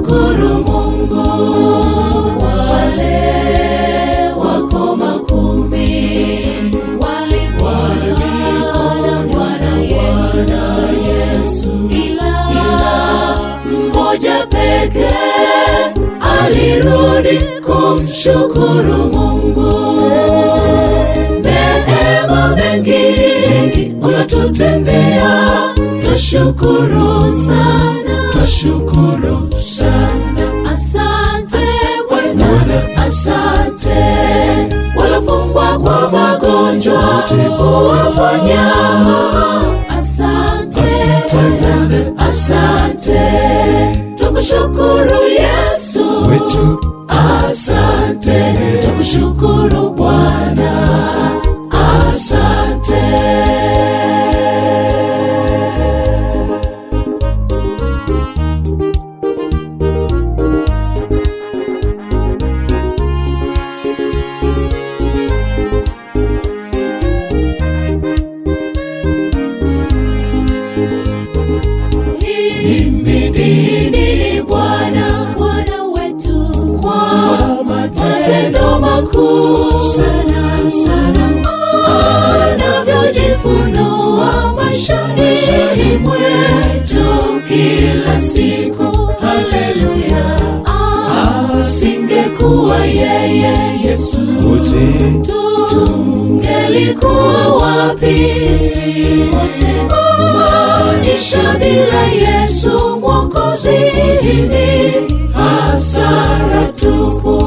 kumshukuru Mungu. Wale wako makumi walimwona Bwana Yesu, ila mmoja peke alirudi kumshukuru Mungu. Neema mengi unatutendea, twashukuru sana, twashukuru sana. Asante Bwana, asante. Walofungwa kwa magonjwa uwaponya. Asante Bwana, asante. Tukushukuru Yesu wetu Asante, tukushukuru Bwana. Asante. Himidini Bwana, Bwana wetu kwa matendo makuu sana sana, anavyojifunua maishani mwetu kila siku. Haleluya, asingekuwa yeye Yesu wote tungelikuwa wapi sisi wote? Maisha bila Yesu Mwokozi ni hasara tupu.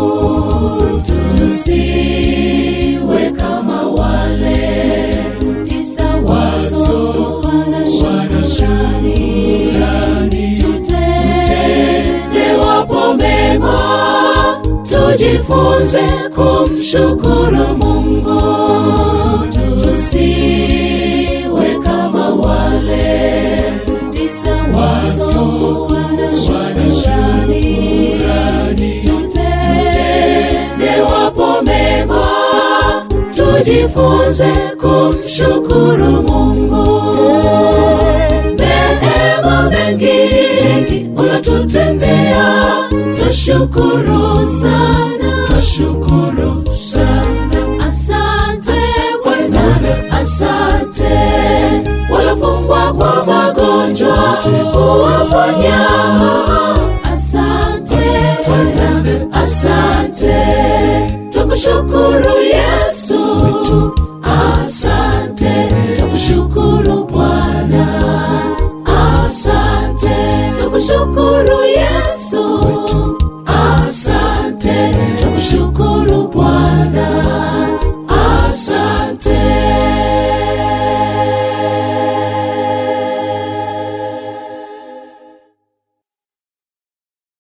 Tusiwe kama wale tisa wasokuwa shukrani, tutende wapo mema, tujifunze kumshukuru Mungu. Tusiwe kama wale tisa wasokuwa shukrani, tutende wapo mema, tujifunze kumshukuru Mungu. Neema mengi unatutendea, twashukuru sana, twashukuru sana. Asante Bwana, asante. Walofungwa kwa magonjwa uwaponya. Asante Bwana, asante. Tukushukuru Yesu